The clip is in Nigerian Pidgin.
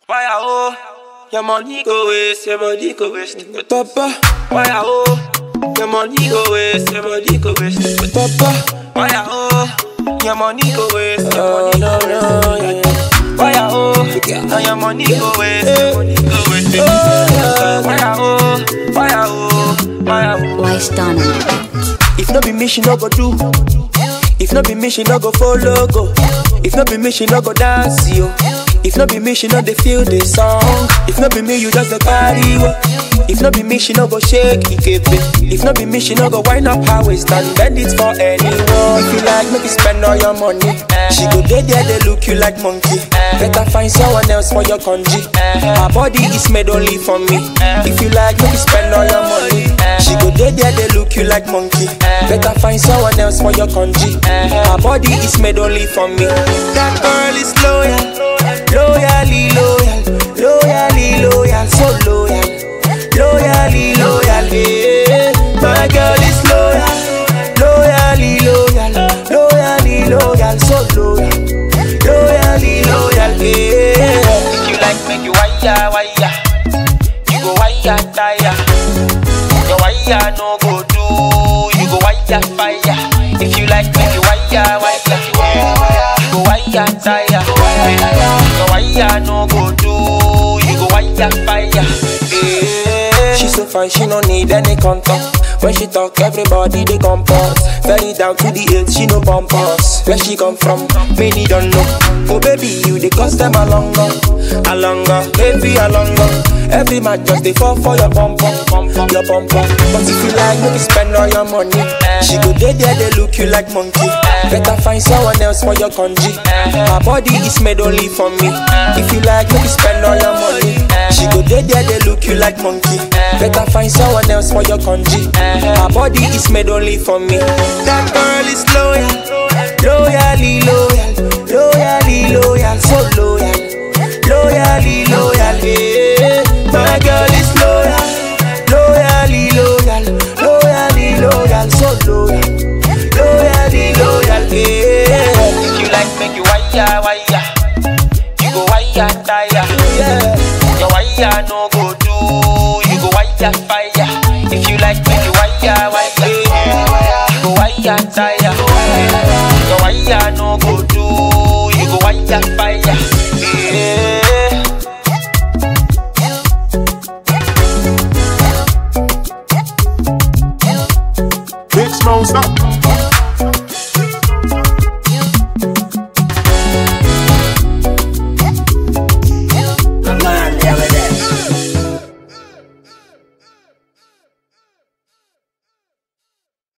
Why I oh? Your money go waste, your body go waste. Papa, Why I oh? Your money go waste, your body go waste. Papa, Why I oh? Your money go waste, your oh money no go no waste. yeah. Why I oh? Now your money go waste, your money go waste. Oh, Why I oh? Why I oh? Why I oh? Why stand on it? If not be me, she no go do. If not be me, she no go follow go. If not be me, she no go dance yo. If not be me, she no dey feel the song. If not be me, you just the carry wo. If not be me, she no go shake ikepe. If not be me, she no go wind up her waist and bend it for anyone. If you like, make you spend all your money. She go dey there, they look you like monkey. Better find someone else for your congee. Her body is made only for me. If you like, make you spend all your money. She go dey there, they look you like monkey. Better find someone else for your congee. Her body is made only for me. That girl is loyal, loyally loyal, loyally loyal, so loyal, loyally loyal. Yeah. My girl is loyal, loyally loyal, loyally loyal, so loyal, loyally loyal. Yeah. If you like, make you wire, wire. You go wire, tire. Your wire no go do. You go wire, fire. If you like, make you wire, wire. You go wire, tire. Your wire no go do. You go wire, fire. Yeah. She so fine, she no need any contact. When she talk, everybody they compose. Very down to the earth, she no bump us. Where she come from, many don't know. Oh baby, you they cost them a longer, a longer, baby a longer. Every man just they fall for your bumper, your bumper. But if you like, make you spend all your money. She go there, there they look you like monkey. Better find someone else for your congee. Her body is made only for me. If you like, make you spend all your money. She go there, there they look you like monkey. Better find someone else for your congee. Her body is made only for me. That girl is loyal, loyally loyal, loyally loyal, so loyal, loyally loyal. Yeah. My girl is loyal, loyally loyal, loyally loyal, so loyal, loyally loyal. Yeah. If you like, make you wire, wire. You go wire, tire. Yeah. Your wire no go do. You go wire, fire. If you like, make you wire, wire. You go wire, tire. Your wire no go do. You go wire, fire.